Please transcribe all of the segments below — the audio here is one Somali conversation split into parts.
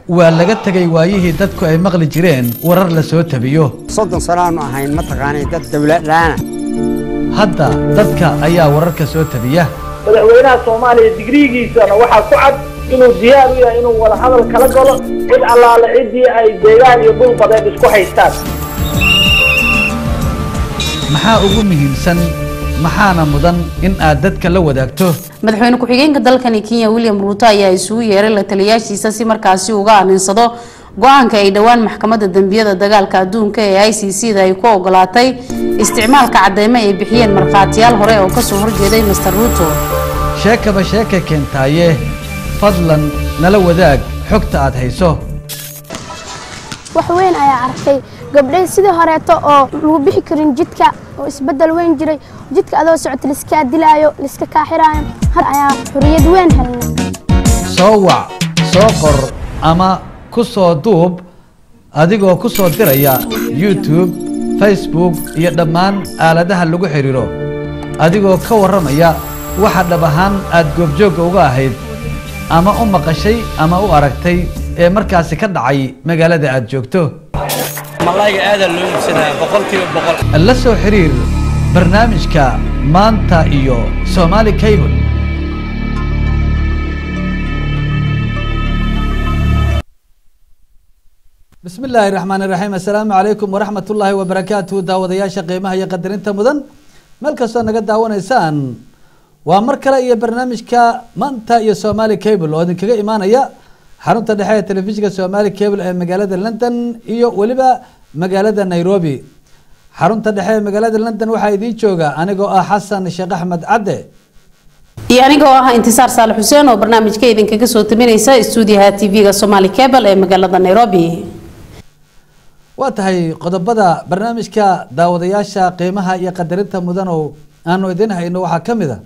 waa laga tegay waayihii dadku ay maqli jireen warar la soo tabiyo soddon sanaanu ahayn mataqaanay dad dawladlaana hadda dadka ayaa wararka soo tabiya madaxweynaha soomaaliya digriigiisana waxaa ku cad inuu diyaar u yahay inuu wada hadal kala galo cid allaale ciddii ay deegaan iyo dhul badeed isku haystaan maxaa ugu muhiimsan maxaana mudan in aad dadka la wadaagto madaxweyne ku-xigeenka dalkani kenya william ruuto ayaa isugu yeeray la taliyaashiisa si markaasi uga aninsado go-aanka ay dhowaan maxkamadda dembiyada dagaalka adduunka ee i c c da ay ku ogolaatay isticmaalka cadeymo ay bixiyeen markhaatiyaal hore oo kasoo horjeeday master ruuto sheekaba sheeka keentaaye fadlan nala wadaag xogta aad hayso wax weyn ayaa arkay gabdhay sidii horeeto oo lagu bixi karin jidka oo isbedel weyn jiray jidka adoo socota liskaa dilaayo liska kaaxiraayo har ayaa xuriyad weyn helnay soo wac soo qor ama ku soo duub adigoo ku soo diraya youtube facebook iyo dhammaan aaladaha lagu xidhiiro adigoo ka warramaya waxa dhab ahaan aad goobjoogga uga ahayd ama u maqashay ama u aragtay ee markaasi ka dhacay magaalada aad joogto malayga aadaa loo iibsadaa boqolkiiba boqol la soo xiriir barnaamijka maanta iyo somaali cable bismi illaahi raxmaan iraxiim assalaamu calaykum waraxmat ullaahi wabarakaatuhu daawadayaasha qiimaha iyo qadarinta mudan meel kastoo naga daawanaysaan waa mar kale iyo barnaamijka maanta iyo somaali cable oo idinkaga imaanaya xarunta dhexe ee telefishinka somaali cable ee magaalada london iyo weliba magaalada nairobi xarunta dhexe ee magaalada london waxaa idiin jooga anigoo ah xasan sheekh axmed cadde iyo aniga oo ah intisaar saalax xuseen oo barnaamijka idinkaga soo taminaysa stuudiyaha tv-ga somaali cable ee magaalada nairobi waa tahay qodobada barnaamijka daawadayaasha qiimaha iyo qadarinta mudan oo aanu idin hayno waxaa ka mid a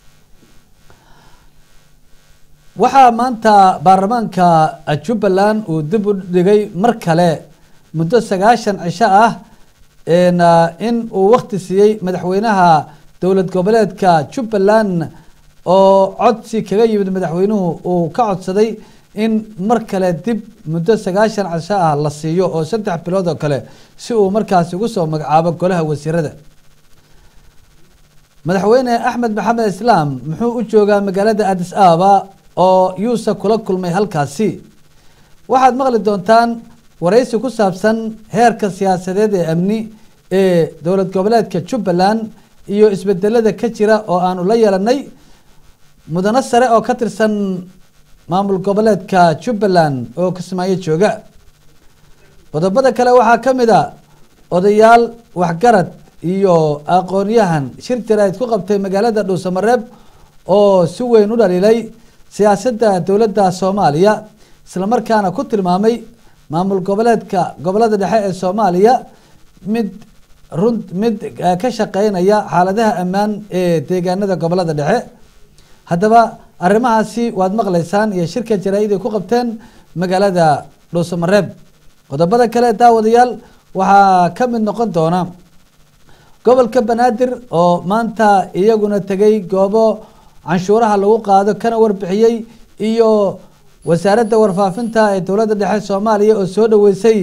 waxaa maanta baarlamaanka jubbaland uu dib u dhigay mar kale muddo sagaashan cisho ah in uu wakti siiyey madaxweynaha dowlad goboleedka jubbaland oo codsi kaga yimid madaxweynuhu uu ka codsaday in mar kale dib muddo sagaashan cisho ah la siiyo oo saddex bilood oo kale si uu markaasi ugu soo magacaabo golaha wasiirada madaxweyne axmed maxamed islaam muxuu u joogaa magaalada adis ababa oo yuusa kula kulmay halkaasi waxaad maqli doontaan waraysi ku saabsan heerka siyaasadeed ee amni ee dowlad goboleedka jubbaland iyo isbedelada ka jira oo aanu la yeelanay mudano sare oo ka tirsan maamul goboleedka jubbaland oo kismaayo jooga qodobada kale waxaa ka mid a odayaal waxgarad iyo aqoon-yahan shir jaraa'id ku qabtay magaalada dhuusamareeb oo si weyn u dhaliilay siyaasadda dowladda soomaaliya islamarkaana ku tilmaamay maamul goboleedka gobolada dhexe ee soomaaliya mid run mid ka shaqeynaya xaaladaha ammaan ee deegaanada gobolada dhexe haddaba arrimahaasi waad maqlaysaan iyo shirka jaraa-id ay ku qabteen magaalada dhuusamareeb qodobada kale daawadayaal waxaa ka mid noqon doona gobolka banaadir oo maanta iyaguna tegay goobo canshuuraha lagu qaado kana warbixiyey iyo wasaaradda warfaafinta ee dowladda dhexe soomaaliya oo soo dhaweysay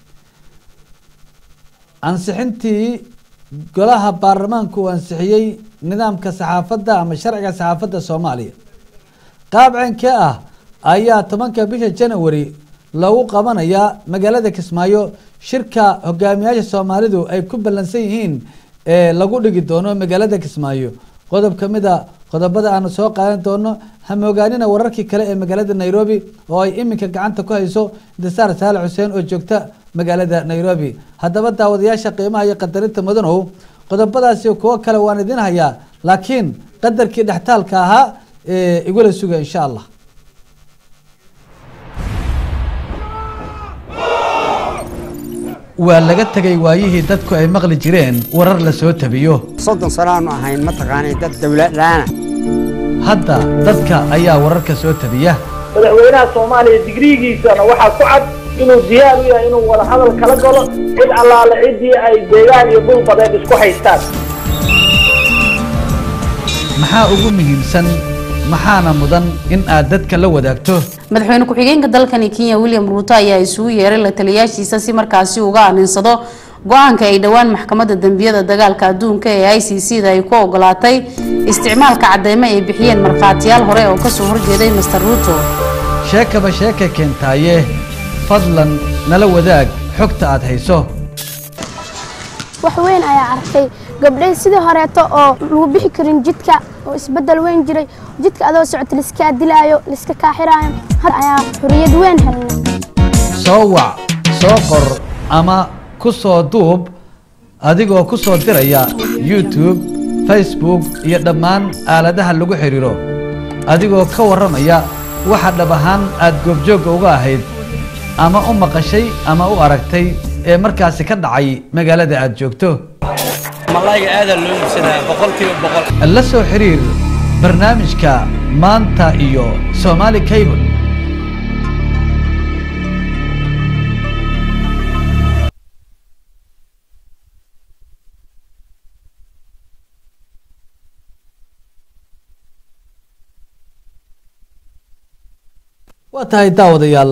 ansixintii golaha baarlamaanku uu ansixiyey nidaamka saxaafadda ama sharciga saxaafadda soomaaliya qaab ceynkee ah ayaa tobanka bisha janawari loogu qabanayaa magaalada kismaayo shirka hogaamiyaasha soomaalidu ay ku ballansan yihiin ee lagu dhigi doono magaalada kismaayo qodob ka mid a qodobada aanu soo qaadan doono hamoogaanina wararkii kale ee magaalada nairobi oo ay iminka gacanta ku hayso intisaar saale xuseen oo joogta magaalada nairobi haddaba daawadayaasha qiimaha iyo qadarinta mudanow qodobadaasi kuwo kale waan idin hayaa laakiin qadarkii dhextaalka ahaa ee igula suga insha allah waa laga tegay waayihii dadku ay maqli jireen warar la soo tabiyo soddon sanaanu ahayn mataqaanay dad dawladlaana hadda dadka ayaa wararka soo tabiya madaxweynaha soomaaliya digriigiisana waxaa ku cad inuu diyaar u yahay inuu wada hadal kala galo cid allaale ciddii ay deegaan iyo dhul badeed isku haystaan maxaa ugu muhiimsan maxaana mudan in aad dadka la wadaagto madaxweyne ku-xigeenka dalkani kenya william ruuto ayaa isugu yeeray la taliyaashiisa si markaasi uga aninsado go-aanka ay dhowaan maxkamadda dembiyada dagaalka adduunka ee i c c da ay ku ogolaatay isticmaalka cadeymo ay bixiyeen markhaatiyaal hore oo kasoo horjeeday master ruuto sheekaba sheeka keentaaye fadlan nala wadaag xogta aad hayso wax weyn ayaa arkay gabdhay sidii horeeto oo lagu bixi karin jidka oo isbedel weyn jiray jidka adoo socota liskaa dilaayo liska kaaxiraayo had ayaa xuriyad weyn helnay soo wac soo qor ama ku soo duub adigoo ku soo diraya youtube facebook iyo dhammaan aaladaha lagu xidhiiro adigoo ka warramaya waxa dhab ahaan aad goobjoogga uga ahayd ama u maqashay ama u aragtay ee markaasi ka dhacay magaalada aad joogto malayga aadaa loo iibsanaya boqolkiiba boqol la soo xiriir barnaamijka maanta iyo somaali cable waa tahay daawadayaal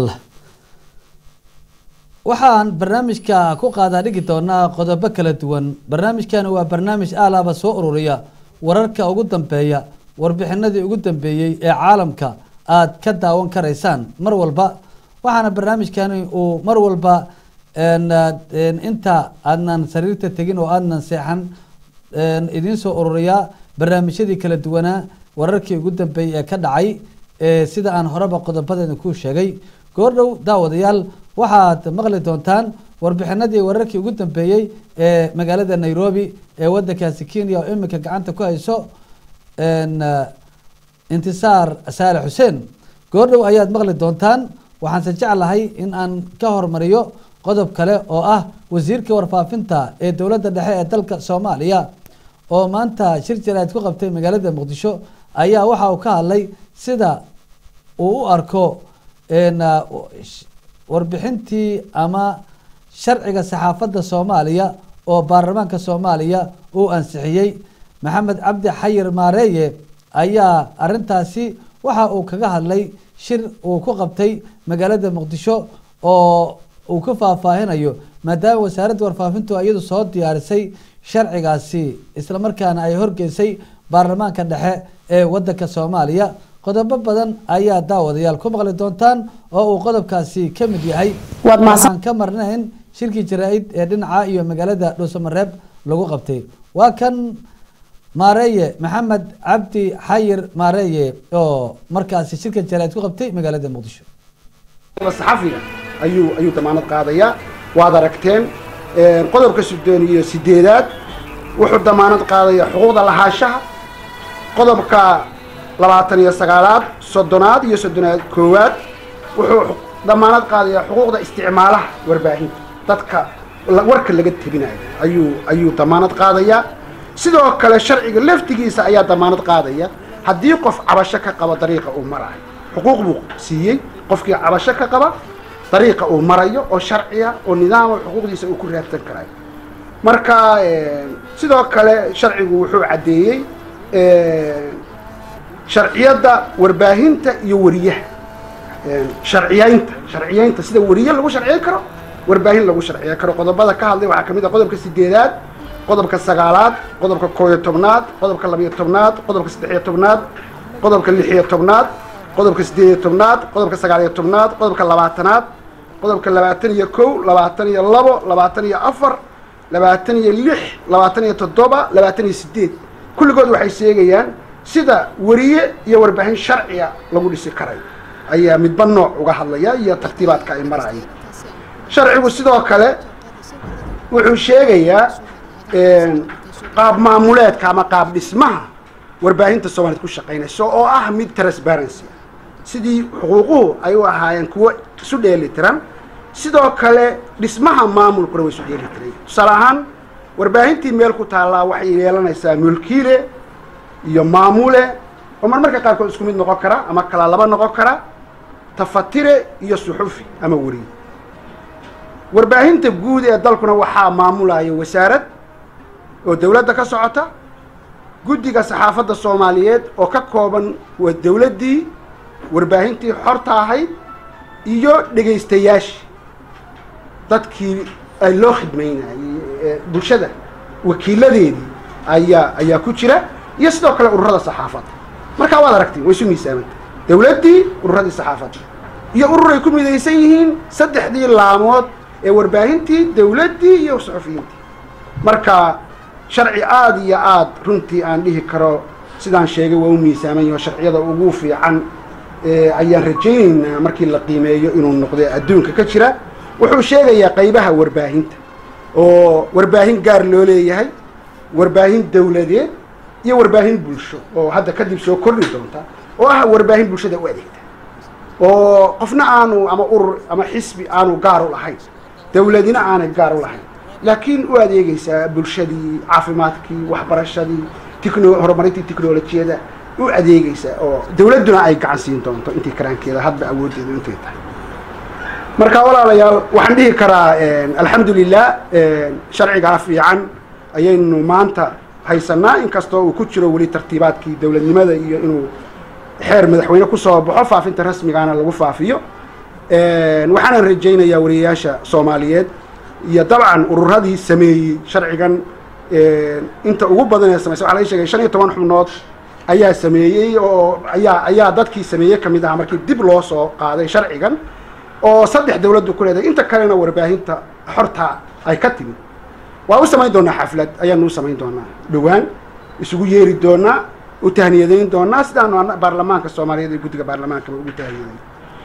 waxaan barnaamijka ku qaadaa dhigi doonaa qodobo kala duwan barnaamijkani waa barnaamij aalaaba soo ururiya wararka ugu dambeeya warbixinadii ugu dambeeyey ee caalamka aad ka daawan karaysaan mar walba waxaana barnaamijkani uu mar walba inta aadnan sariirta tegin oo aadnan seexan idiin soo ururiyaa barnaamijyadii kala duwanaa wararkii ugu dambeeyey ee ka dhacay sida aan horeba qodobadeeda ku sheegay goordhow daawadayaal waxaad maqli doontaan warbixinadii wararkii ugu dambeeyey ee magaalada nairobi ee wadankaasi kenya oo iminka gacanta ku hayso intisaar saale xuseen goordhow ayaad maqli doontaan waxaanse jeclahay in aan ka hormariyo qodob kale oo ah wasiirka warfaafinta ee dowladda dhexe ee dalka soomaaliya oo maanta shir jaraad ku qabtay magaalada muqdisho ayaa waxa uu ka hadlay sida uu u arko warbixintii ama sharciga saxaafadda soomaaliya oo baarlamaanka soomaaliya uu ansixiyey maxamed cabdi xayir maareeye ayaa arintaasi waxa uu kaga hadlay shir uu ku qabtay magaalada muqdisho oo uu ka faahfaahinayo maadaama wasaaradda warfaafintu iyadu soo diyaarisay sharcigaasi islamarkaana ay horgeysay baarlamaanka dhexe ee wadanka soomaaliya qodobo badan ayaa daawadayaal ku maqli doontaan oo uu qodobkaasi ka mid yahay Waad mahadsan- waxaan ka marnayn shirkii jaraa-id ee dhinaca iyo magaalada dhuusamareeb lagu qabtay waa kan maareeye maxamed cabdi xayir maareeye oo markaasi shirka jaraa-id ku qabtay magaalada muqdisho saxafiga ayuu ayuu damaanad qaadayaa waad aragteen een, qodobka soddon iyo sideedaad wuxuu damaanad qaadayaa xuquuqda lahaanshaha qodobka labaatan iyo sagaalaad soddonaad iyo soddonaad koowaad wuxuu xu- damaanad qaadayaa xuquuqda isticmaalaha warbaahinta dadka la- warka laga tebinayo ayuu ayuu damaanad qaadayaa sidoo kale sharciga laftigiisa ayaa damaanad qaadaya haddii qof cabasho ka qaba dariiqa uu marayo xuquuq buu siiyey qofkii cabasho ka qaba dariiqa uu marayo oo sharciya oo nidaama xuquuqdiisa uu ku raadsan karayo marka eh, sidoo kale sharcigu wuxuu caddeeyey eh, sharciyadda warbaahinta iyo wariyaha Eh, sharciyeynta sharciyeynta sida wariye lagu sharciyeyn karo warbaahin lagu sharciyeyn karo qodobada ka hadlay waxaa kamid ah qodobka sideedaad qodobka sagaalaad qodobka koob iyo tobnaad qodobka labiyo tobnaad qodobka saddex iyo tobnaad qodobka lix iyo tobnaad qodobka siddeed iyo tobnaad qodobka sagaal iyo tobnaad qodobka labaatanaad qodobka labaatan iyo kow labaatan iyo labo labaatan iyo afar labaatan iyo lix labaatan iyo toddoba labaatan iyo sideed kulligood waxay sheegayaan sida wariye iyo warbaahin sharciga lagu dhisi karayo ayaa midba nooc uga hadlaya iyo tartiibaadka ay marayaan sharcigu sidoo kale wuxuu sheegayaa een, qaab maamuleedka ama qaab dhismaha warbaahinta soomaaliyed ku shaqaynayso oo ah mid transparency sidii xuquuquhu ay u ahaayeen kuwo isu dheeli tiran sidoo kale dhismaha maamulkuna way isu dheeli tiran tusaale ahaan warbaahintii meel ku taallaa waxay yeelanaysaa mulkiile iyo maamule oo marmarka qaarkood isku mid noqon kara ama kala laba noqon kara tafatire iyo suxufi ama weriye warbaahinta guud ee dalkuna waxaa maamulaya wasaarad oo dowladda ka socota guddiga saxaafadda soomaaliyeed oo ka kooban waa dowladdii warbaahintii xorta ahayd iyo dhegaystayaashii dadkii ay loo khidmaynayay bulshada wakiiladeedii ayaa ayaa ku jira iyo sidoo kale ururada saxaafadda markaa waad aragtiin way isu miisaamantay dowladdii ururadii saxaafadda iyo urur ay ku midaysan yihiin saddexdii laamood ee warbaahintii dowladdii iyo suxufiyiintii marka sharci aada iyo aada runtii aan dhihi karo sidaan sheegay waa u miisaaman yaho sharciyada ugu fiican ayaan rajaynaynaa markii la qiimeeyo inuu noqdo adduunka ka jira wuxuu sheegayaa qaybaha warbaahinta oo warbaahin gaar loo leeyahay warbaahin dowladeed iyo warbaahin bulsho oo hadda kadib soo kordhi doonta oo ah warbaahin bulshada u adeegta oo qofna aanu ama urur ama xisbi aanu gaar u lahayn dowladina aanay gaar u lahayn laakiin u adeegaysaa bulshadii caafimaadkii waxbarashadii tecno horumarintii technolojiyada u adeegaysaa oo dowladduna ay gacan siin doonto intii karaankeeda hadba awooddeedu intay tahay marka walaalayaal waxaan dhihi karaa alxamdu lilah sharcigaa fiican ayaynu maanta haysanaa inkastoo uu ku jiro weli tartiibaadkii dowladnimada iyo inuu xeer madaxweyne kusoo baxo faafinta rasmigaana lagu faafiyo waxaanan rajaynayaa wariyayaasha soomaaliyeed iyo dabcan ururadii sameeyey sharcigan inta ugu badan ee samaysa waxa laga sheegay shan iyo toban xubnood ayaa sameeyey oo ayaa ayaa dadkii sameeyey ka mid ahaa markii dib loo soo qaaday sharcigan oo saddex dawladdu ku leedahay inta kalena warbaahinta xorta ay ka timid waa u samayn doonaa xaflad ayaanu u samayn doonaa dhowaan isugu yeeri doonaa u tahniyadayn doonaa sidaanu baarlamaanka soomaaliyeed iyo guddiga baarlamaankaba ugu tahniyaday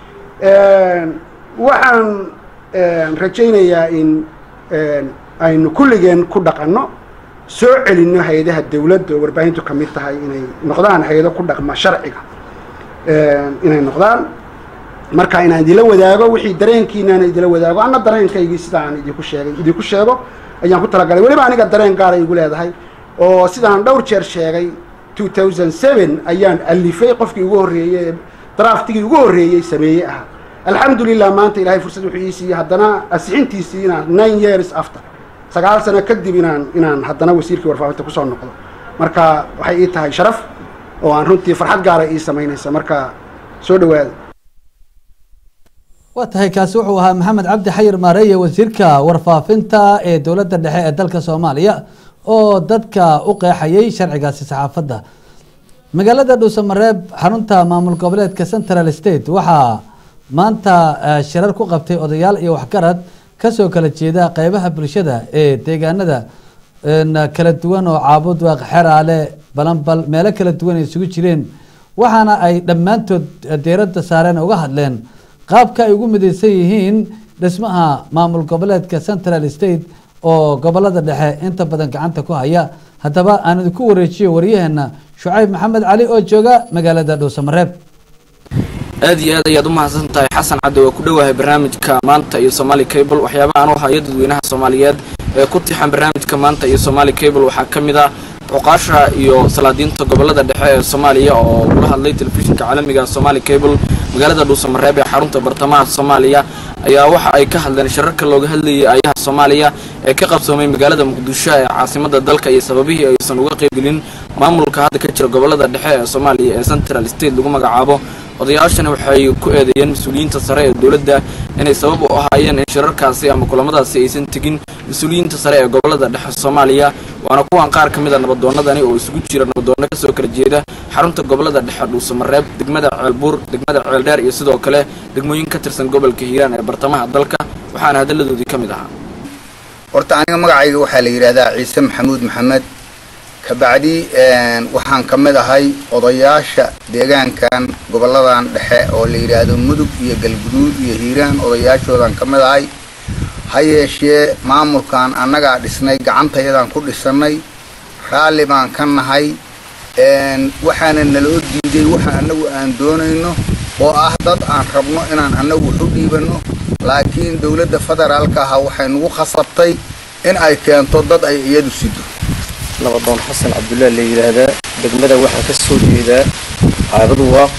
waxaan rajaynayaa in aynu kulligeen ku dhaqanno soo celinno hay-adaha dawladda oo warbaahintu ka mid tahay inay noqdaan hay-ado ku dhaqma sharciga inay noqdaan marka inaan idinla wadaago wixii dareenkiinaana idinla wadaago anna dareenkaygii sidaan idinku sheegay idinku sheego ayaan ku talagalay weliba aniga dareen gaara igu leedahay oo sidaan dhowr jeer sheegay two thousand seven ayaan alifay qofkii ugu horreeyey draftigii ugu horreeyey sameeyey ahaa alxamdulilah maanta ilahay fursad wuxuu ii siiyey haddana asixintiisii inaan nine years after sagaal sano kadib inaan inaan haddana wasiirkii warfaafinta kusoo noqdo marka waxay ii tahay sharaf oo aan runtii farxad gaara ii samaynaysa marka soo dhawaada waa tahay kaasi wuxuu ahaa maxamed cabdi xayir maareeye wasiirka warfaafinta ee dowladda dhexe ee dalka soomaaliya oo dadka u qeexayay sharcigaasi saxaafadda magaalada dhuusamareeb xarunta maamul goboleedka central state waxaa maanta shirar ku qabtay odayaal iyo waxgarad kasoo kala jeeda qeybaha bulshada ee deegaanada kala duwan oo caabud waaq xeraale balanbal meelo kala duwan ay isugu jireen waxaana ay dhammaantood deeradda saareen uga hadleen qaabka ay ugu midaysan yihiin dhismaha maamul goboleedka central state oo gobolada dhexe inta badan gacanta ku haya haddaba aan idinku wareejiyo waryaheena shucayb maxamed cali oo jooga magaalada dhuusamareeb aad iyo aad ayaad u mahadsan tahay xasan cadde waa ku dhowahay barnaamijka maanta iyo somaali cable waxyaabaha aan u hayo dadweynaha soomaaliyeed ee ku tixan barnaamijka maanta iyo somaali cable waxaa ka mid ah cuqaasha iyo salaadiinta gobolada dhexe ee soomaaliya oo kula hadlay telefishinka caalamiga somaali cable magaalada dhuusamareeb ee xarunta bartamaha soomaaliya ayaa waxa ay ka hadleen shirarka looga hadlayay ayaha soomaaliya ee ka qabsoomay magaalada muqdisho ee caasimada dalka iyo sababihii aysan uga qaybgelin maamulka hadda ka jira gobolada dhexe ee soomaaliya ee central state lagu magacaabo odayaashana waxay ku eedeeyeen mas-uuliyiinta sare ee dowladda inay sabab u ahaayeen in shirarkaasi ama kulamadaasi aysan tegin mas-uuliyiinta sare ee gobolada dhexe soomaaliya waana kuwan qaar ka mid a nabadoonadani oo isugu jira nabadoonno kasoo kala jeeda xarunta gobolada dhexe dhuusamareeb degmada ceelbuur degmada ceeldheer iyo sidoo kale degmooyin ka tirsan gobolka hiiraan ee bartamaha dalka waxaana hadalladoodii ka mid ahaa horta aniga magacayga waxaa la yidhaahdaa ciise maxamuud maxamed kabacdi waxaan ka mid ahay odayaasha deegaankan goboladan dhexe oo la yidhaahdo mudug iyo galguduud iyo hiiraan odayaashoodan ka mid ahay ha yeeshee maamulkan annagaa dhisnay gacantayadaan ku dhisannay raalli baan ka nahay waxaana naloo diiday waxa annagu aan doonayno oo ah dad aan rabno inaan annagu wax u dhiibanno laakiin dowladda federaalka aha waxay nagu khasabtay in ay keento dad ay iyadu sido nabadoon xasan cabdullaah la yidhaahdaa degmada waxaan ka soo jeedaa caabadu waaq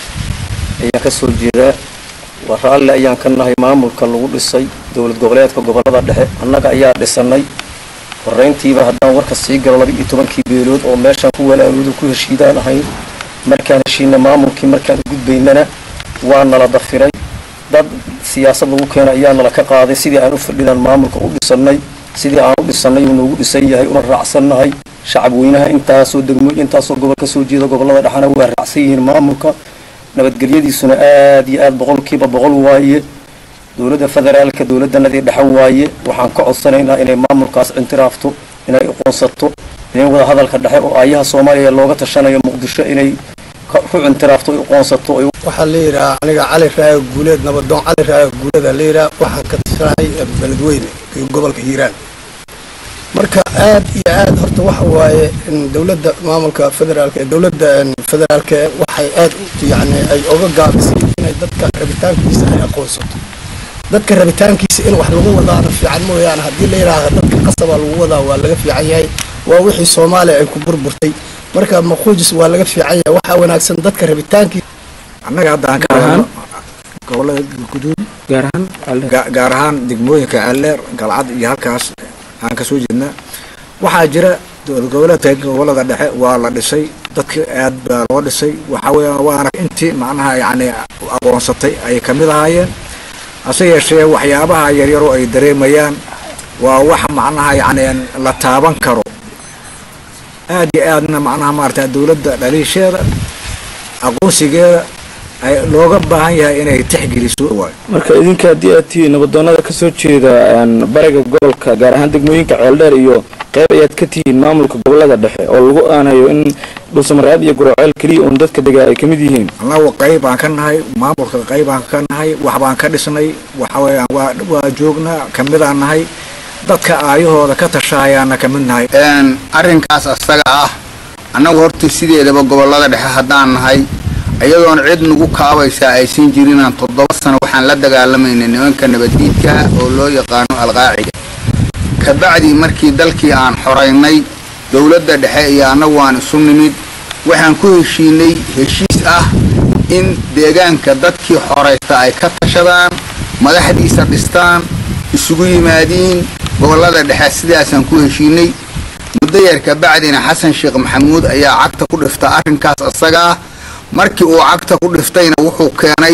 ayaan ka soo jeedaa waa raalli ayaan ka nahay maamulka lagu dhisay dowlad goboleedka gobolada dhexe annaga ayaa dhisannay horrayntiiba haddaan warka sii galo laba iyo tobankii beelood oo meeshaan ku walaalooda ku heshiidaan ahayn markaan heshiina maamulkii markaan u gudbaynana waa nala dafiray dad siyaasad lagu keena ayaa nala ka qaaday sidii aan u fadhinaan maamulka u dhisannay sidii aan u dhisannay uu noogu dhisan yahay una raacsannahay shacab weynaha intaasoo degmooyin intaasoo gobol ka soo jeeda gobollada dhexana waa raacsan yihiin maamulka nabadgelyadiisuna aad iyo aad boqolkiiba boqol waaye dowladda federaalka dowladdanadii dhexe waaye waxaan ka codsanaynaa inay maamulkaas intiraafto inay aqoonsato inay wada hadalka dhexe oo aayaha soomaaliya looga tashanayo muqdisho inay ku intiraafto aqoonsato waxaa la yidhaha aniga cali raayo guuleed nabadoon cali raayo guuleeda la yidhaha waxaan ka tashanahay beledweyne iyo gobolka hiiraan marka aad iyo aad horta waxa waaye dowladda maamulka federaalka ee dowladda federaalka waxay aad yani ay oga gaabisay inay dadka rabitaankiisa ay aqoonsato dadka rabitaankiisa in wax lagu wadaana fiican mooyaane haddii la yidhaahdo dadka qasabaa lagu wadaa waa laga fiican yahay waa wixii soomaaliya ay ku burburtay marka maquujis waa laga fiican yahay waxaa wanaagsan dadka rabitaankiisa annaga hadda aan ka hadlo gobolada guduud gaar ahaan gaar ahaan degmooyinka alleer galcad iyo halkaas aan kasoo jeednaa waxaa jira gobolada gobolada dhexe waa la dhisay dadka aad baa loo dhisay waxa weya waana intii macnaha yacni aqoonsatay ay kamid ahaayeen hase yeeshee waxyaabaha yaryaroo ay dareemayaan waa wax macnaha yacni la taaban karo aad iyo aadna macnaha maarata dowladda dhaliisheeda aqoonsigeeda ay looga baahan yahay inay tixgeliso marka idinka haddii aad tihiin nabadoonada kasoo jeeda bariga gobolka gaar ahaan degmooyinka ceeldheer iyo qeyb ayaad ka tihiin maamulka gobolada dhexe oo lagu aanayo in dhulsamaraad iyo guroceel keliya uun dadka degaa ay kamid yihiin annagu qayb baan ka nahay maamulka qayb baan ka nahay wax baan ka dhisnay waxa weeyaan waa waa joognaa kamidaan nahay dadka aayahooda ka tashahayaana kamid nahay arrinkaas asaga ah annagu horta sideedaba gobolada dhexe haddaan nahay iyadoon cid nagu kaabaysaa aysan jirinaan toddoba sano waxaan la dagaalamaynay nimanka nabaddiidka oo loo yaqaano alqaacida kabacdii markii dalkii aan xoraynay dowladda dhexe iyo annagu aan isu nimid waxaan ku heshiinay heshiis ah in deegaanka dadkii xoraysta ay ka tashadaan madaxdiisa dhistaan isugu yimaadiin gobolada dhexe sidaasaan ku heshiinay muddo yar kabacdina xasan sheekh maxamuud ayaa cagta ku dhifta arrinkaas isagaa markii uu cagta ku dhiftayna wuxuu keenay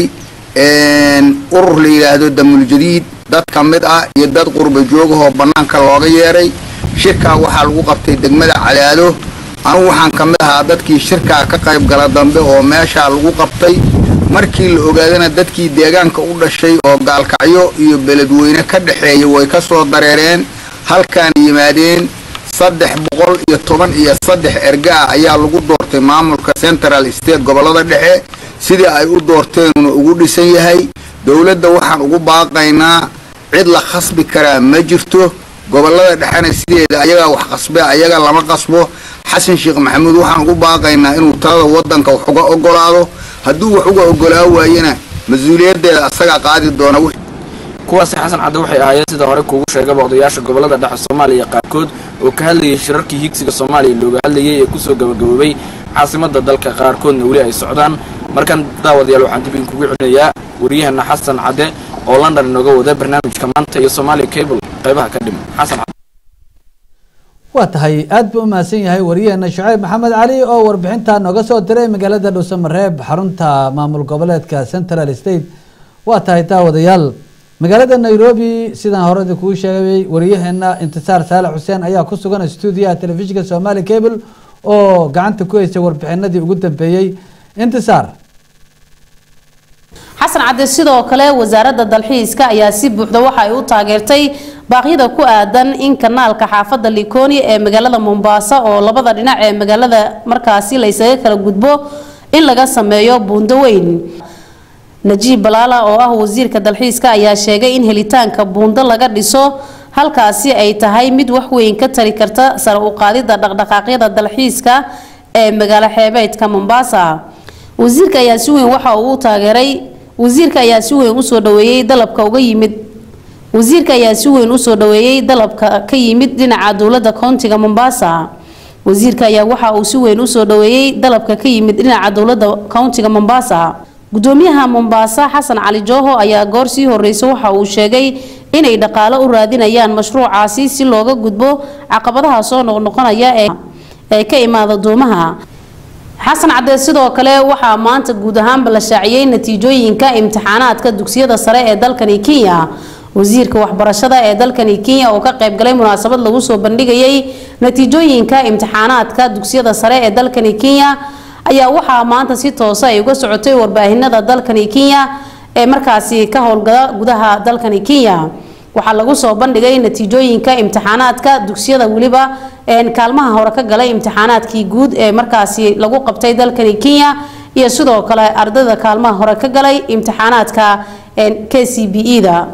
urur la yidhaahdo damuljadiid dad ka mid ah iyo dad qurba joogahoo bannaanka looga yeedhay shirkaa waxaa lagu qabtay degmada calaado anugu waxaan ka mid ahaa dadkii shirkaa ka qayb gala dambe oo meeshaa lagu qabtay markii la ogaadana dadkii deegaanka u dhashay oo gaalkacyo iyo beledweyne ka dhexeeya way ka soo dareereen halkaan yimaadeen saddex boqol iyo toban iyo saddex ergaa ayaa lagu doortay maamulka central state gobolada dhexe sidii ay u doorteenuna ugu dhisan yahay dowladda waxaan ugu baaqaynaa cid la khasbi karaa ma jirto gobolada dhexena sideeda ayagaa wax qasbe ayaga lama qasbo xasan sheekh maxamuud waxaan ugu baaqaynaa inuu talada wadanka wax uga ogolaado hadduu wax uga ogolaa waayena mas-uuliyaddeeda asagaa qaadi doona kuwaasi xasan cadde waxay ahaayeen sida hore kuugu sheegaba odayaasha gobolada dhexe soomaaliya qaarkood oo ka hadlayay shirarkii higsiga soomaaliya looga hadlayay ee kusoo gabagaboobay caasimada dalka qaarkoodna weli ay socdaan markan daawadayaal waxaan dib idinkugu celinayaa waryaheena xasan cadde oo london inooga wada barnaamijka maanta iyo somalia cable qaybaha ka dhiman xasan cadde waa tahay aad buu u mahadsan yahay wariyaheena shucayb maxamed cali oo warbixinta nooga soo diray magaalada dhuusamareeb xarunta maamul goboleedka central state waa tahay daawadayaal magaalada nairobi sidaan horeda kuu sheegay wariyaheena intisaar saalax xuseen ayaa ku sugan stuudiyaha telefishinka somali cable oo gacanta ku haysay warbixinadii ugu dambeeyey intisaar xasan cadde sidoo kale wasaaradda dalxiiska ayaa si buuxda waxa ay u taageertay baaqyada ku aadan in kanaalka xaafadda likoni ee magaalada mombasa oo labada dhinac ee magaalada markaasi la ysaga kala gudbo in laga sameeyo buundo weyn najiib balaala oo ah wasiirka dalxiiska ayaa sheegay in helitaanka buundo laga dhiso halkaasi ay tahay mid wax weyn ka tari karta sare u qaadida dhaqdhaqaaqyada dalxiiska ee magaalo xeebeedka mombasa wasiirka ayaa si weyn waxa uu u taageeray wasiirka ayaa si weyn usoo dhaweeyey dalabka uga yimid wasiirka ayaa si weyn usoo dhaweeyey dalabka ka yimid dhinaca dowlada koontiga mombasa wasiirka ayaa waxa uu si weyn usoo dhaweeyey dalabka ka yimid dhinaca dowlada koontiga mombasa gudoomiyaha mombasa xasan cali jooho ayaa goor sii horeysa waxa uu sheegay inay dhaqaalo u raadinayaan mashruucaasi si looga gudbo caqabadaha soo noqnoqonaya ee ka imaada duumaha xasan cadee sidoo kale waxaa maanta guud ahaanba la shaaciyey natiijooyinka imtixaanaadka dugsiyada sare ee dalkani kenya wasiirka waxbarashada ee dalkani kenya oo ka qaybgalay munaasabad lagu soo bandhigayay natiijooyinka imtixaanaadka dugsiyada sare ee dalkani kenya ayaa waxaa maanta si toosa ay uga socotay warbaahinada dalkani kenya ee markaasi ka howlgala gudaha dalkani kenya waxaa lagu soo bandhigay natiijooyinka imtixaanaadka dugsiyada weliba kaalmaha hore ka galay imtixaanaadkii guud ee markaasi lagu qabtay dalkani kenya iyo sidoo kale ardayda kaalmaha hore ka galay imtixaanaadka k c b e da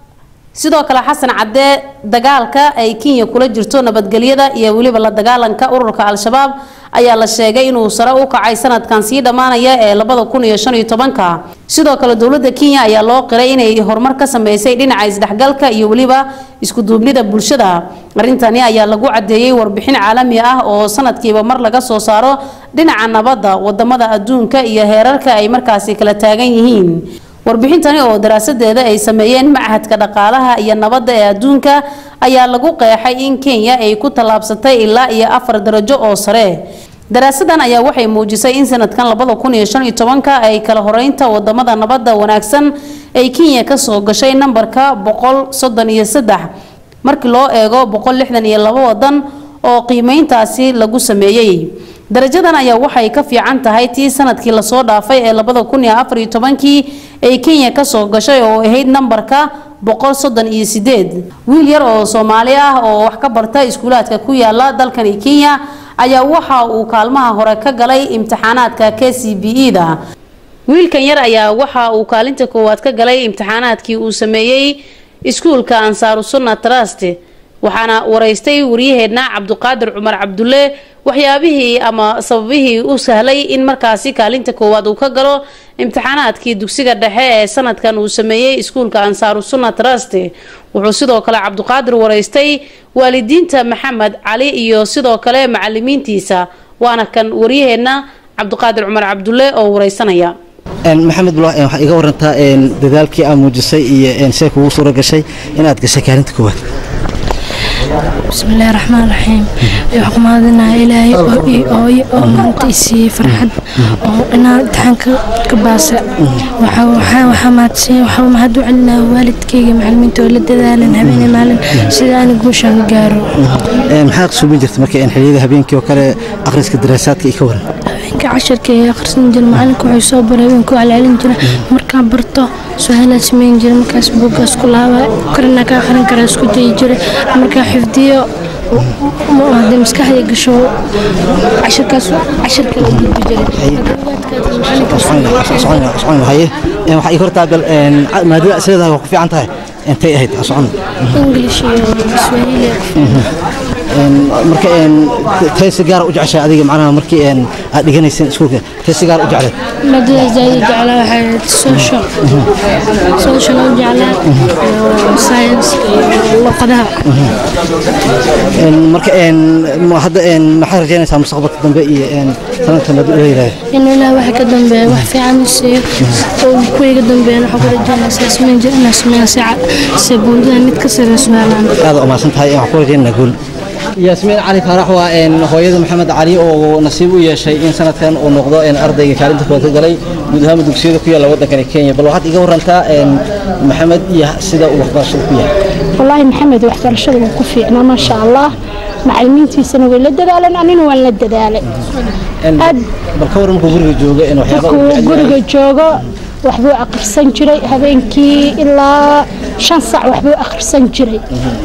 sidoo kale xasan cadee dagaalka ay kenya kula jirto nabadgelyada iyo weliba la dagaalanka ururka al-shabaab ayaa la sheegay inuu sare u kacay sanadkan sii dhammaanaya ee labada kun iyo shan iyo tobanka sidoo kale dowladda kenya ayaa loo qiray inay horumar ka sameysay dhinaca isdhexgalka iyo weliba iskuduubnida bulshada arrintani ayaa lagu cadeeyey warbixin caalami ah oo sanadkiiba mar laga soo saaro dhinaca nabadda wadamada adduunka iyo heerarka ay markaasi kala taagan yihiin warbixintani oo daraasadeeda ay sameeyeen machadka dhaqaalaha iyo nabadda ee adduunka ayaa lagu qeexay in kenya ay ku tallaabsatay ilaa iyo afar darajo oo sare daraasadan ayaa waxay muujisay in sanadkan labada kun iyo shan iyo tobanka ay kala horeynta wadamada nabadda wanaagsan ay kenya kasoo gashay nambarka boqol soddon iyo saddex markii loo eego boqol lixdan iyo labo wadan oo qiimeyntaasi lagu sameeyey darajadan ayaa waxay ka fiican tahay tii sanadkii lasoo dhaafay ee labada kun iyo afar iyo tobankii ay kenya kasoo gashay oo ahayd nambarka boqol soddon iyo sideed wiil yar oo soomaali ah oo wax ka barta iskuulaadka ku yaala dalkani kenya ayaa waxa uu kaalmaha hore ka galay imtixaanaadka k c b e da wiilkan yar ayaa waxa uu kaalinta koowaad ka galay imtixaanaadkii uu sameeyey iskuulka ansaaru sunna trust waxaana waraystay waryaheedna cabduqaadir cumar cabdulle waxyaabihii ama sababihii u sahlay in markaasi kaalinta koowaad uu ka galo imtixaanaadkii dugsiga dhexe ee sanadkan uu sameeyey iskuulka ansaaru sunna trust wuxuu sidoo kale cabduqaadir waraystay waalidiinta maxamed cali iyo sidoo kale macalimiintiisa waana kan waryaheedna cabduqaadir cumar cabdulle oo wareysanaya maxamed bula waxaa iga warantaa dadaalkii aad muujisay iyo see kugu suura gashay inaad gashay kaalinta koowaad بسم الله الرحمن الرحيم وحكمادنا إلهي أوي أو أنت إسي فرحد أو أنا امتحان كباسة وحا وحا وحا ما تسي وحا ما هدو عنا والدكي معلمين تولد دالن هبين مالن سيدا أنا قوشان قارو maxaa suubin jirta marka xilliyada habeenkii oo kale akhriska daraasaadka iyo ka waran habeenka casharka ee akhrisan jira macalinka wuxuu soo baray habeenku calaalin jira markaan barto su-aalaa sameyn jira markaas buugga isku laaba korina ka akhrin kara isku dayi jira markaa xifdiyo hadee maskaxda gasho casharkaas casharka la gudbi jiray haye waxaa ii hortaa bal maadada sideedaa waa ku fiican tahay intay ahayd ha socon english iyo swahili marka tay si gaar u jeceshay adiga macnaha markii aad dhiganayseen iskuulka tay si gaar u jecleed maadada zaidi jeclaa waxay ahayd social social u jeclaa iyo science iyo luqadaha marka hadda maxaad rajaynaysaa mustaqbalka dambe iyo sanadka maad u leeyahay in ilaah waxa ka dambeeya wax fiican u siiyo oo kuwiga dambeeyana waxaa ku rajaynaysaa sameyn jir inaa sameeya si buundada mid ka sareyso helaan aad u mahadsan tahay waxaan ku rajaynaynaa guul yaasmiin cali faarax waa hooyada maxamed cali oo nasiib u yeeshay in sanadkan uu noqdo ardayga kaalinta koowaad ka galay guud ahaan dugsiyada ku yaalla waddankani kenya bal waxaad iga warantaa maxamed iyo sida uu waxbarashada ku yahay والله محمد waxbarashada wuu ku fiicnaa ma sha Allah macallimiintiisana way la dadaaleen anina waan la dadaalay bal ka waran markuu guriga jooga in waxyaaba markuu guriga joogo waxbuu akhrisan jiray habeenkii ilaa shan saac waxbuu akhrisan jiray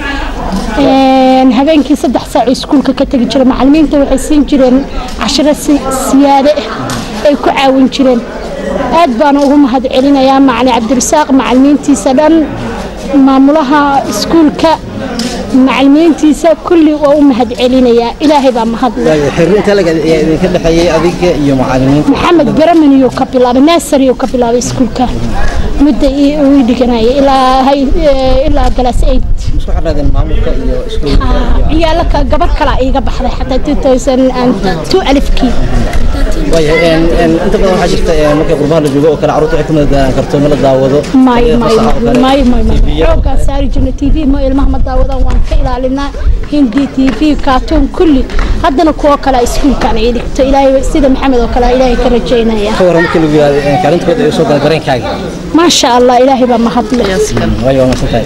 habeenkii saddex saac iskuulka ka tegi jiray macallimiinta waxay siin jireen cashiro siyaade ah ay ku caawin jireen aad baana ugu mahad celinayaa macali cabdirasaaq macallimiintiisa dhan maamulaha iskuulka macallimiintiisa kulli waa u mahad celinayaa ilaahay baa mahad leh xiriirka laga idinka dhexeeyay adiga iyo macallimiinta maxamed baraman iyuu ka bilaabay naasar iyuu ka bilaabay iskuulka mudda uu dhiganayay ilaa ilaa galaas eight isku xirnaadeen maamulka iyo iskuulka ciyaalo ka gabar kale iiga baxday xataa 2002 alifkii waayahay een een inta badan waxaa jirta een markay qurbaha la joogo oo kale carruurta waxay ku madadaalaan karto ma la daawado may may fasaxa oo kale. may may may xoogaa saari jirna tv ma ilmaha ma daawadaan waan ka ilaalinaa hindi tv kaatuun kulli haddana kuwo kale iskuulkaan ii dhigto ilaahay sida maxamed oo kale ilaahay ka rajaynaya ka waran markii lagu yiraahdo een kaalinta kood ay u soo galeen dareenkaaga maasha allah ilaahay baa mahadle waayo waa mahadsantahay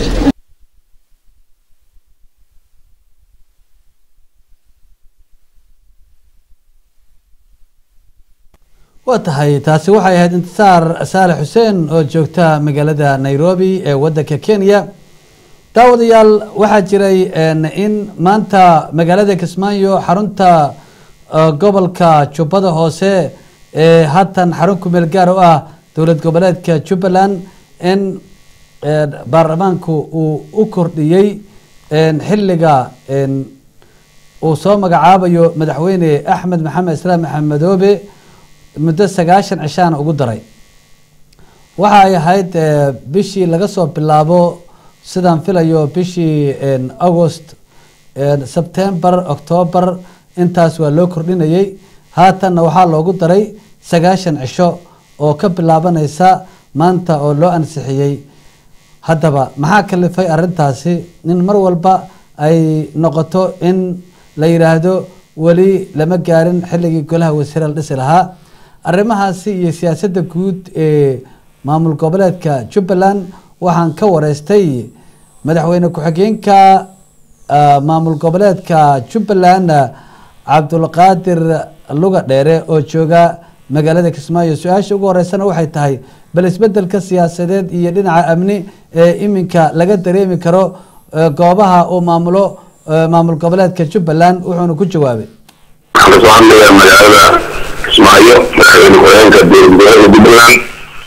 waa tahay taasi waxay ahayd intisaar saalex xuseen oo joogta magaalada nairobi ee wadanka kenya daawadayaal waxaa jiray een, in maanta magaalada kismaayo xarunta uh, gobolka jubbada hoose ee haatan xarun kumeel gaar u ah dowlad goboleedka jubbaland in een, baarlamaanku uu u kordhiyey een, xiliga een, uu soo magacaabayo madaxweyne axmed maxamed islaam maxamedoobe muddo sagaashan cishaana ugu daray waxa ay ahayd eh, bishii laga soo bilaabo sidaan filayo bishii een, august een, september october intaas waa loo kordhinayay haatanna waxaa loogu daray sagaashan cisho oo ka bilaabanaysa maanta oo loo ansixiyey haddaba maxaa kalifay arrintaasi in mar walba ay noqoto in la yidhaahdo weli lama gaarin xilligii golaha wasiire la dhisi lahaa arrimahaasi iyo siyaasadda guud ee maamul goboleedka jubbaland waxaan ka wareystay madaxweyne ku-xigeenka ah, maamul goboleedka jubbaland ah, cabdulqaadir luga dheere oo jooga magaalada kismaayo su-aasha ugu horeysana waxay tahay bal isbedelka siyaasadeed iyo dhinaca amni ee iminka laga dareemi karo eh, goobaha uu maamulo eh, maamul goboleedka jubbaland wuxuuna ku jawaabay waxaan kasoo hadlayaa magaalada kismaayo madaxweyne ku-xigeenka dowlad goboleedka jubbaland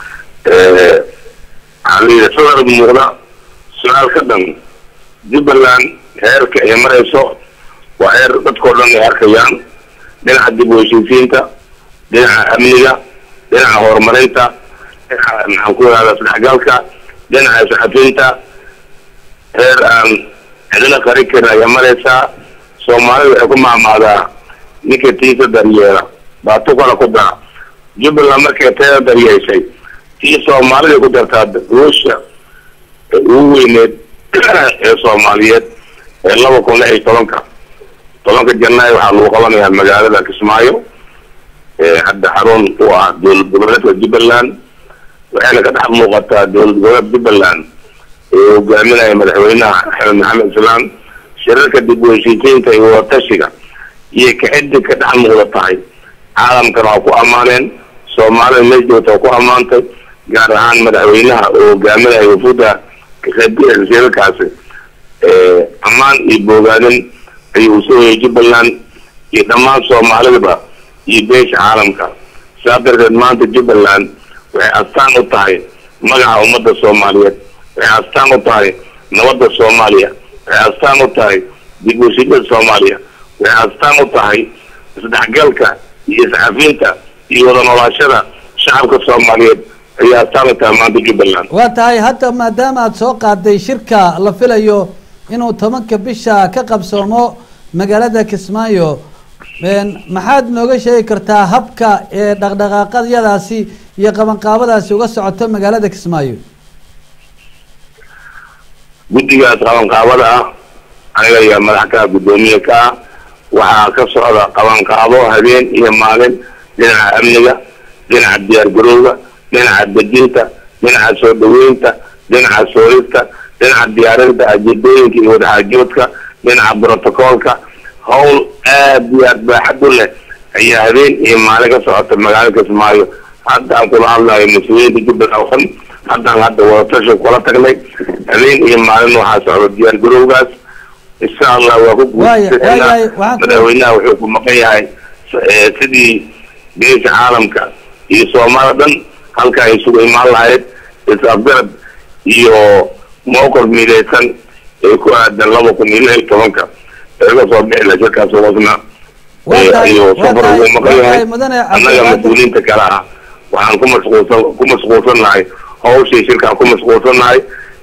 waxaa la yidhi sadar muuqda su-aal ka dhan jubbaland heerka ay marayso waa heer dadkao dhan ay arkayaan dhinaca dib u heshiisiinta dhinaca amniga dhinaca horumarinta dhinaca maxaan ku ihahdaa isdhexgalka dhinaca isxafinta heer aan cidina qari karin ayaa maraysaa soomaalida waxay ku maamaadaa ninka tiisa daryeela baa tu kale ku dara jubbaland markay teeda daryeeshay tii soomaalida ku dartaa ruusha ee ugu weyneed ee soomaaliyeed ee laba kun lix iyo tobanka tobanka janaayo waxaa lagu qabanayaa magaalada kismaayo ee hadda xarun u ah dowlad goboleedka jubbaland waxayna ka dhex muuqataa dowlad goboleed jubbaland ee hogaaminaya madaxweynaha axmed maxamed islaam shirarka dib u heshiisiinta iyo wadatashiga iyo kaciddi ka dhex muuqda tahay caalamkana waa ku ammaaneen soomaalida meel joogta waa ku ammaantay gaar ahaan madaxweynaha oo hogaaminaya wafuda ka qaybgalaya shirarkaasi ammaan iyo boogaanin ayuu usoo hoyay jubbaland iyo dhammaan soomaalidaba iyo beesha caalamka saa darteed maanta jubbaland waxay astaan u tahay magaca ummadda soomaaliyeed waxay astaan u tahay nabadda soomaaliya waxay astaan u tahay dib u heshiisyada soomaaliya waxay astaan u tahay isdhexgalka iyo iscafinta iyo wada noolaashada shacabka soomaaliyeed ayay astaan u tahay maanta jubbaland waa tahay hadda maadaama aada soo qaaday shirka la filayo inuu tobanka bisha ka qabsoomo magaalada kismaayo een, maxaad nooga sheegi kartaa habka ee dhaqdhaqaaqadyadaasi iyo qabanqaabadaasi uga socoto magaalada kismaayo guddigaas qabanqaabada ah aniga iyo madaxka guddoomiye ka ah waxaa ka socda qabanqaabo habeen iyo maalin dhinaca amniga dhinaca diyaargarowga dhinaca dejinta dhinaca soo dhaweynta dhinaca soorista dhinaca diyaarinta ajeedooyinka iyo wadaxaajoodka dhinaca brotocoolka howl aad iyo aad baaxad u leh ayaa habeen iyo maalin ka socota magaalada kismaayo hadda aan kula hadlayo mas-uuliyiinta jubbaland oo dhan haddaan hadda wadatashi kula tagnay habeen iyo maalin waxaa socda diyaargarowgaas insha allah waa ku Waaya- guulaysanaa waaya- waxaan ku- madaxweynaha wuxuu ku maqan yahay eh, sidii beesha caalamka iyo soomaalida dhan halka ay isugu imaan lahayd is-afgarad iyo mowqif midaysan ee ku aadan laba kun iyo lix iyo tobanka ee ka soo bixi laha shirkaas wasna Waa tahay- ayuu waa safar tahay- ugu maqan waa yahay tahay mudane annaga Cabdulqaadir. mas-uuliyiinta kale ah waxaan ku mashquulsan ku mashquulsannahay hawshii shirkaan ku mashquulsannahay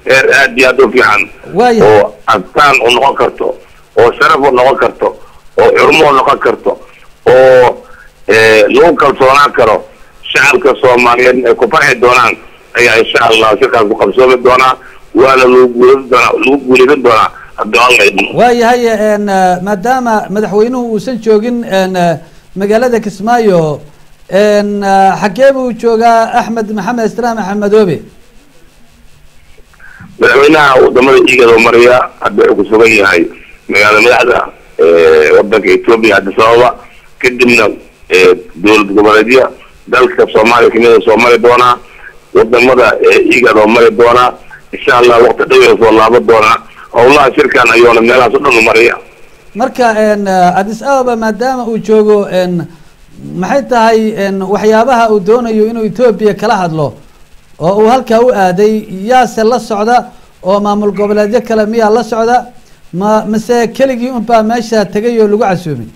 heer aad iyo aad u fiican waayahay oo astaan u noqon karto oo sharaf u noqon karto oo xurmo u noqon karto oo eh, lagu kalsoonaan karo shacabka soomaaliyeed ay ku farxi doonaan ayaa insha allah shirkaas ku qabsoomi doonaa waana lagu guuleysan doonaa lagu guuleysan doonaa haddii alla idmo waayahay een, eh, maadaama madaxweynuhu uusan joogin een, eh, magaalada kismaayo een, eh, xagee buu joogaa axmed maxamed islaam axmedoobe madaxweynaha wadamada igado maraya hadda wuxuu ku sugan yahay magaala madaxda eh, wadanka ethiopia addis ababa kadibna eh, dowlad goboleedya dalka soomaaliya kamida soo mari doonaa wadamada igado mari doonaa insha allah waqti dhow soo laaban doonaa howlaha shirkan ayuuna meelahaas o dhan u maraya marka een, eh, addis ababa maadaama uu joogo een, maxay tahay een, waxyaabaha uu doonayo inuu etoobiya kala hadlo oo uu halkaa u aaday yaase la socda oo maamul goboleedyo kale miyaa la socda ma mise keligii unbaa meesha tegay oo lagu casuumay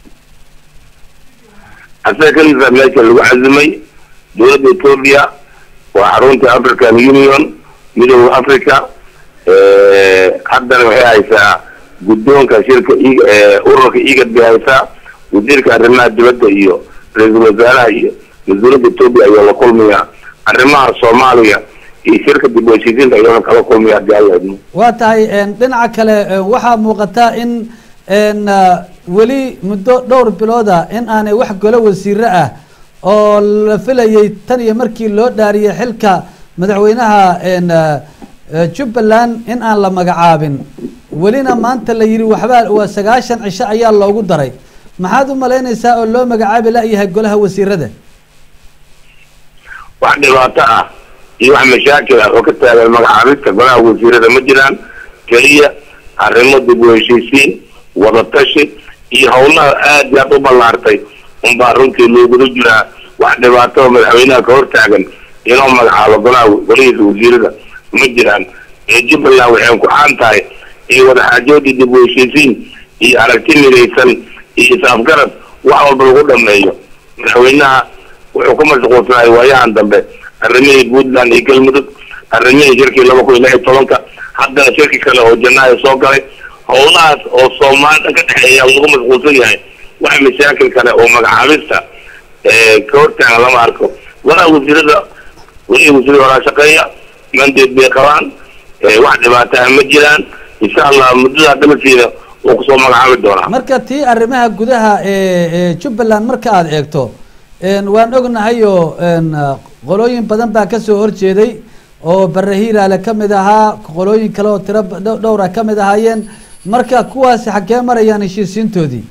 asaga keliisa meesha lagu cazimay dowladda ethiopia waa xarunta african union midooda africa eh, haddana waxay haysaa guddoonka shirka I- eh, ururka igad bay haysaa wasiirka arrimaha dibadda iyo ra-iisul wasaaraha iyo mas-uuliyadda ethiopia ayuu la kulmaya arrimaha soomaaliya iyo shirka dib u heshiisiinta ayuuna kala kulmaya haddii alla idmo waa tahay een, dhinaca kale een, waxaa muuqata in een, ah, weli muddo dhowr bilooda in aanay wax golo wasiiro ah oo la filayay tan iyo markii loo dhaariyay xilka madaxweynaha een, ah, eh, jubbaland in aan la magacaabin welina maanta la yidhi waxbaa waa sagaashan cisho ayaa loogu daray maxaad u malaynaysaa oo loo magacaabi la-yahay golaha wasiirada wax dhibaato ah iyo wax mashaakil ah oo ka taagan magacaabista golaha wasiirada ma jiraan keliya arrimo dib u heshiisiin wadatashi iyo howlaha aad iyo aad u ballaartay unbaa runtii looguda jiraa wax dhibaato oo madaxweynaha ka hortaagan inuu magacaabo golaha golihiisa wasiirada ma jiraan ee jubbaland waxay ku caan tahay iyo wadaxaajoodii dib u heshiisiin iyo aragti midaysan iyo is-afgarad wax walba lagu dhameeyo madaxweynaha wuxuu ku mashquulsanahay waayahan dambe arrimihii puntland iyo galmudug arrimihii shirkii laba kun iyo lix iyo tobanka haddana shirki kale oo janaayo soo galay howlahaas oo soomaali dhan ka dhexeeya lagu mashquulsan yahay wax mashaakil kale oo magacaabista eh, ka hortaagan lama arko golaha wasiirada welihi wasiirada horaa shaqeeya mandeed bay qabaan eh, wax dhibaataha ma jiraan insha allah muddada dalasiina wuu kusoo magacaabi doonaa marka tii arrimaha gudaha ee ee jubbaland marka aada eegto een, waan ognahay oo een, ah, qolooyin badan baa kasoo horjeeday oo bare hiiraale ka mid ahaa qolooyin kale oo tiro ba- dhow- dhowra ka mid ahaayeen marka kuwaasi xaggee marayaan heshiisiintoodii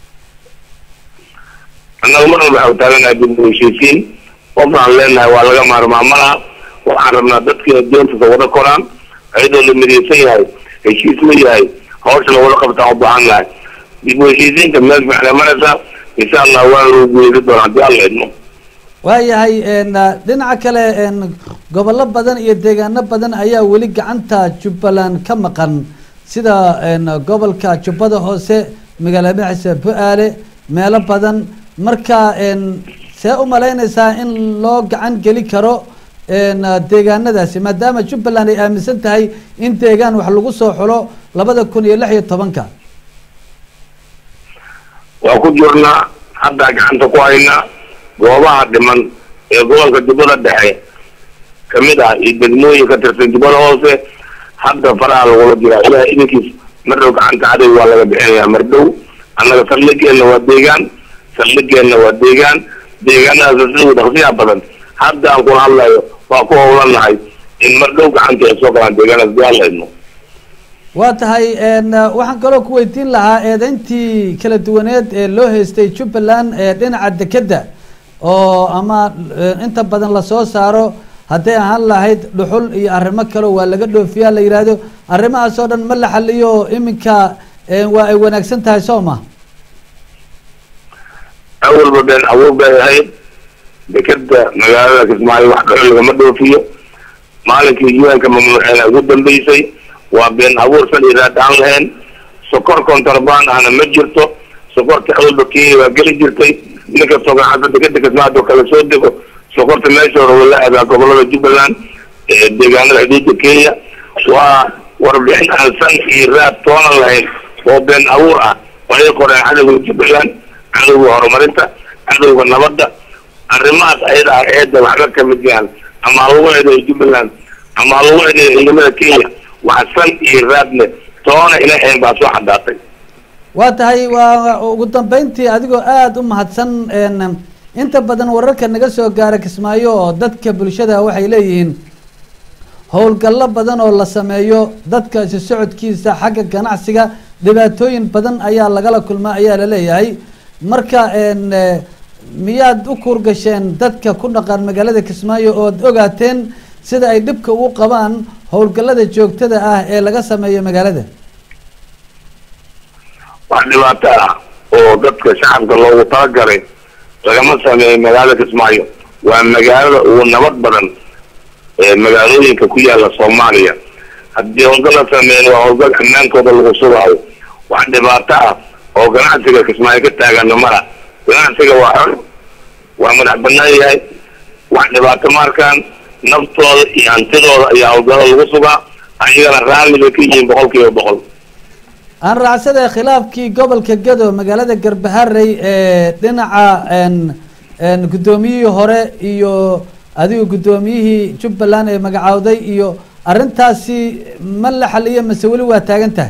annaga mar walba waxau taaganahay dib u heshiisiin qofaan leenahay waa laga maarmaa malaha waxaan rabnaa dadkiina doontiisa wada koraan ayadoo la midaysan yahay heshiis la yahay hawsha lawada qabtaan u baahan nahay dib u heshiisiinta meel fiicnay maraysaa insha allah waana lagu guuleysan doonaa haddii alla idmo waayahay een, ah, dhinaca kale een, gobollo badan iyo deegaano badan ayaa weli gacanta jubbaland ka maqan sida een, gobolka jubbada hoose magaala madaxiisa bu-aale meelo badan marka een, see u malaynaysaa in loo gacan geli karo een, ah, deegaanadaasi maadaama jubbaland ay aaminsan tahay in deegaan wax lagu soo xulo labada kun iyo lix iyo tobanka waa ku jirnaa haddaa gacanta ku haynaa goobaha dhiman ee gobolka jubbada dhexe kamid ah iyo degmooyin ka tirsan jubbada hoose hadda faraha lagula jiraa ilaah idinkiis mar dhow gacanta cadow waa laga bixinayaa mar dhow annaga saldhigeenna waa deegaan saldhigeenna waa deegaan deegaanadaas sida dhaqsiyaha badan hadda aan kula hadlayo waa ku howlanahay in mar dhow gacanta ay soo galaan deegaanadaas dii alla idmo waa tahay een, ah, waxaan kaloo ku weydiin lahaa eedeyntii kala duwaneed ee loo haystay jubbaland ee dhinaca dekedda oo ama eh, inta badan lasoo saaro hadday ahaan lahayd dhuxul iyo arrimo kale waa laga dhoofiyaa la yidhaahdo arrimahaas oo dhan ma la xaliyo iminka eh, waa ay wanaagsan tahay soo ma awalba been abuur bay ahayd dekeda magaalada kismaayo wax dhuxul lagama dhoofiyo maalinkii un-ka mamnuuceena ugu dambeysay waa been abuur sal iraad aan lahayn sokor kontrabaan ahna ma jirto sokorta awalba kenya waa geli jirtay ninkastoo gacanta dekeda kismaayo kala soo dego sokorta meesha hore wala aadaa gobolada jubbaland ee deegaanada xuduudda kenya waa warbixin aan san iyo raad toonan lahayn oo been abuur ah waxay qoreen cadowga jubbaland cadowga horumarinta cadowga nabadda arrimahaas ayada ah eedda waxba ka mid yahan ama ha lagu eedeeyo jubbaland ama ha lagu eedeeyo ciidamada kenya wax san iyo raadne toona ina ahayn baa soo caddaatay waa tahay waa ugu dambeyntii adigoo aada u mahadsan een, inta badan wararka naga soo gaara kismaayo oo dadka bulshada waxay leeyihiin howlgallo badan oo la sameeyo dadka isu socodkiisa xagga ganacsiga dhibaatooyin badan ayaa lagala kulmaa ayaa la leeyahay marka een, eh, miyaad u kuurgasheen dadka ku dhaqan magaalada kismaayo ood ogaateen sida ay dhibka ugu qabaan howlgallada joogtada ah ee laga sameeyo magaalada wax dhibaato ah oo dadka shacabka loogu talagalay lagama sameeyo magaalada kismaayo waa magaalada ugu nabad badan ee magaalooyinka ku yaala soomaaliya haddii howlgal la sameeyo waa howlgal ammaankooda lagu sugaayo wax dhibaato ah oo ganacsiga kismaayo ka taagana mala ganacsiga waa xor waa madax banaan yahay wax dhibaato ma arkaan naftooda iyo hantidooda ayaa howlgalo lagu sugaa ayagana raalli bay ka yihiin boqol kiiba boqol aan raacsada khilaafkii gobolka gado magaalada garbaharey ee dhinaca een een guddoomiyihii hore iyo adigu guddoomiyihii jubbaland ee magacaawday iyo arrintaasi ma la xaliyo mase weli waa taagan tahay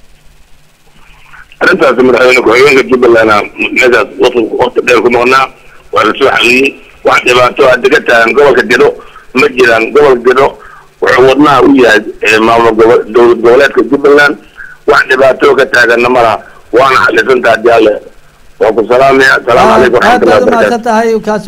arrintaasi madaxweyne ku-xigeenka jubbaland meeshaas waqti waqti dheer ku maqnaa waa la soo xaliyey wax dhibaato hadda ka taagan gobolka gedo ma jiraan gobolka gedo wuxuu wadnaha u yahay ee maamul gobo dowlad goboleedka jubbaland wax dhibaato ka taaganna malaha waana xalisantaa jaale waa ku salaamaya asalaamu calaykum aad waraxmatullahi baad wabarakatu umahadsan tahay kaasi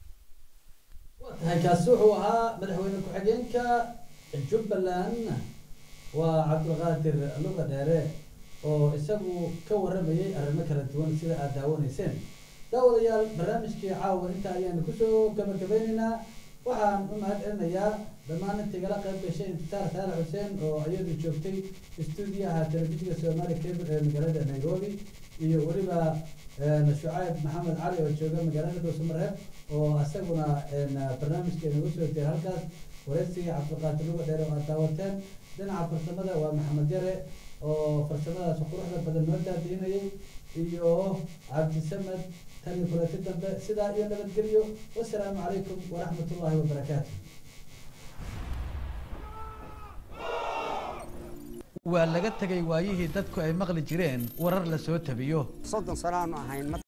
tahay kaasi wuxuu ahaa madaxweyne ku-xigeenka jubbaland waa cabdulqaadir luga dheere oo isagu ka waramayay arrimo kala duwan sida aad daawanayseen daawadayaal barnaamijkii caawa inta ayaanu kusoo gabagabeynaynaa waxaan u mahad celinayaa dhammaan intii igala qayb gashay intisaar saale xuseen oo iyadu joogtay stuudiyaha telefishinka soomaali cable ee magaalada nairobi iyo weliba een, shucayb maxamed cali oo jooga magaalada dhuusamareeb oo isaguna een, barnaamijkeena ugu soo jeeda halkaas wareysiga cabdiqaadir luga dheer oo aad daawateen dhinaca farsamada waa maxamed yare oo farsamadaas quruxda badan noo daadiinayay iyo cabdisamed tani kulati dambe sidaa iyo nabadgelyo wasalaamu calaykum waraxmatullaahi wabarakaatu waa laga tegay waayihii dadku ay maqli jireen warar la soo tabiyo soddon sano aanu ahayn